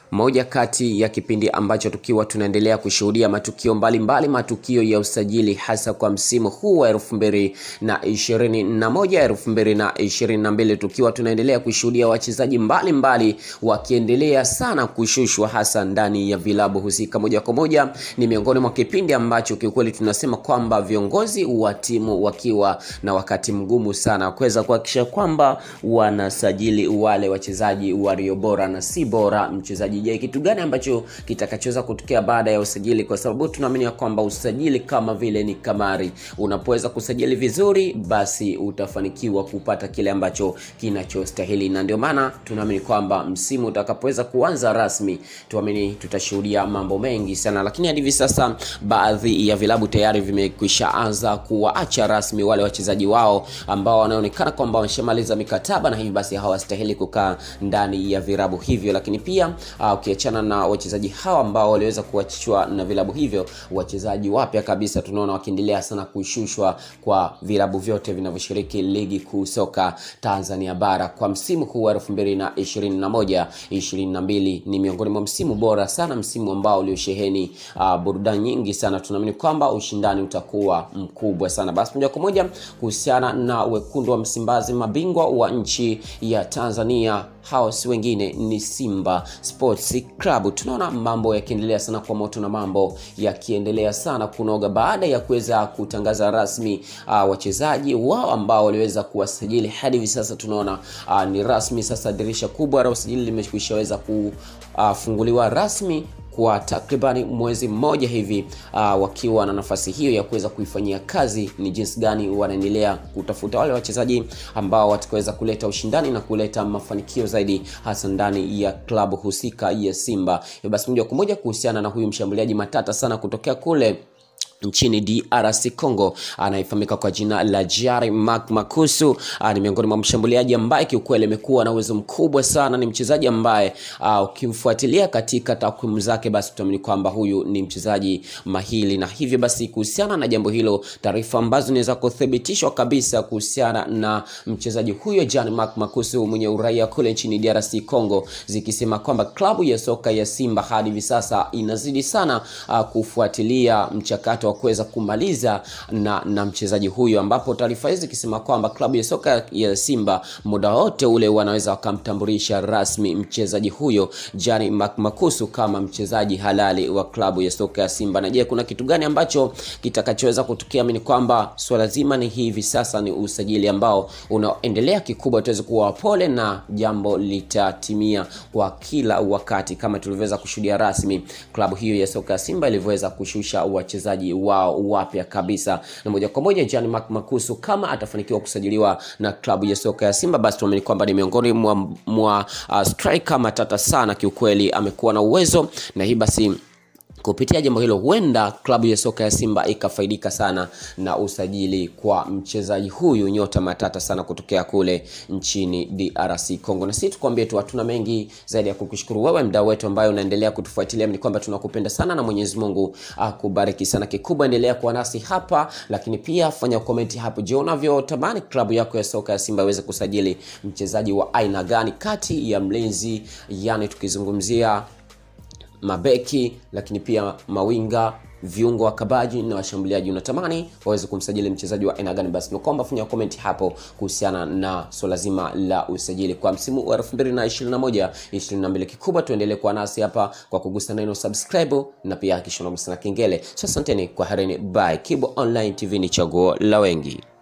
moja kati ya kipindi ambacho tukiwa tunaendelea kushuhudia matukio mbalimbali mbali, matukio ya usajili hasa kwa msimu huu wa elfu mbili na ishirini na moja elfu mbili na ishirini na mbili tukiwa tunaendelea kushuhudia wachezaji mbalimbali wakiendelea sana kushushwa hasa ndani ya vilabu husika. Moja kwa moja ni miongoni mwa kipindi ambacho kiukweli tunasema kwamba viongozi wa timu wakiwa na wakati mgumu sana kuweza kuhakikisha kwamba wanasajili wale wachezaji walio bora na si bora mchezaji je kitu gani ambacho kitakachoweza kutokea baada ya usajili kwa sababu tunaamini kwamba usajili kama vile ni kamari unapoweza kusajili vizuri basi utafanikiwa kupata kile ambacho kinachostahili na ndio maana tunaamini kwamba msimu utakapoweza kuanza rasmi tuamini tutashuhudia mambo mengi sana lakini hadi hivi sasa baadhi ya vilabu tayari vimekwisha anza kuwaacha rasmi wale wachezaji wao ambao wanaonekana kwamba wameshamaliza mikataba na hivi basi hawastahili kukaa ndani ya virabu hivyo lakini pia uh, ukiachana na wachezaji hawa ambao waliweza kuachishwa na vilabu hivyo wachezaji wapya kabisa tunaona wakiendelea sana kushushwa kwa vilabu vyote vinavyoshiriki ligi kuu soka tanzania bara kwa msimu huu wa 2021 22 ni miongoni mwa msimu bora sana msimu ambao uliosheheni uh, burudani nyingi sana tunaamini kwamba ushindani utakuwa mkubwa sana basi moja kwa moja kuhusiana na wekundu wa msimbazi mabingwa wa nchi ya tanzania hao si wengine ni simba sports club tunaona mambo yakiendelea sana kwa moto na mambo yakiendelea sana kunoga baada ya kuweza kutangaza rasmi uh, wachezaji wao ambao waliweza kuwasajili hadi hivi sasa tunaona uh, ni rasmi sasa dirisha kubwa la usajili limekwishaweza kufunguliwa uh, rasmi kwa takribani mwezi mmoja hivi uh, wakiwa na nafasi hiyo ya kuweza kuifanyia kazi ni jinsi gani wanaendelea kutafuta wale wachezaji ambao watakaweza kuleta ushindani na kuleta mafanikio zaidi hasa ndani ya klabu husika ya simba basi moja kwa moja kuhusiana na huyu mshambuliaji matata sana kutokea kule nchini drc congo anayefahamika kwa jina la jari mak makusu ni miongoni mwa mshambuliaji ambaye kiukweli amekuwa na uwezo mkubwa sana ni mchezaji ambaye ukimfuatilia katika takwimu zake basi utaamini kwamba huyu ni mchezaji mahili na hivyo basi kuhusiana na jambo hilo taarifa ambazo zinaweza kuthibitishwa kabisa kuhusiana na mchezaji huyo jan mak makusu mwenye uraia kule nchini drc congo zikisema kwamba klabu ya soka ya simba hadi hivi sasa inazidi sana uh, kufuatilia mchakato wa kuweza kumaliza na, na mchezaji huyo ambapo taarifa hizi ikisema kwamba klabu ya soka ya simba muda wote ule wanaweza wakamtambulisha rasmi mchezaji huyo jani makusu kama mchezaji halali wa klabu ya soka ya simba na je kuna kitu gani ambacho kitakachoweza kutokea ni kwamba swala zima ni hivi sasa ni usajili ambao unaendelea kikubwa tuweze kuwa pole na jambo litatimia kwa kila wakati kama tulivyoweza kushuhudia rasmi klabu hiyo ya soka ya simba ilivyoweza kushusha wachezaji wao wapya kabisa na moja kwa moja jan makusu kama atafanikiwa kusajiliwa na klabu ya soka ya simba basi tuamini kwamba ni miongoni mwa, mwa uh, striker matata sana kiukweli amekuwa na uwezo na hii basi kupitia jambo hilo huenda klabu ya soka ya simba ikafaidika sana na usajili kwa mchezaji huyu nyota matata sana kutokea kule nchini drc congo na sisi tukwambie tu hatuna mengi zaidi ya kukushukuru wewe mdau wetu ambaye unaendelea kutufuatilia ni kwamba tunakupenda sana na mwenyezi mungu akubariki sana kikubwa endelea kuwa nasi hapa lakini pia fanya komenti hapo je unavyotamani klabu yako ya soka ya simba iweze kusajili mchezaji wa aina gani kati ya mlinzi yani tukizungumzia mabeki lakini pia mawinga viungo wa kabaji na washambuliaji unatamani waweze kumsajili mchezaji wa aina gani basi nakuomba fanya comment hapo kuhusiana na swala zima la usajili kwa msimu wa 2021 22 kikubwa tuendelee kuwa nasi hapa kwa kugusa neno subscribe na pia hakikisha unagusa na kengele so asanteni kwa harini bye kibo online tv ni chaguo la wengi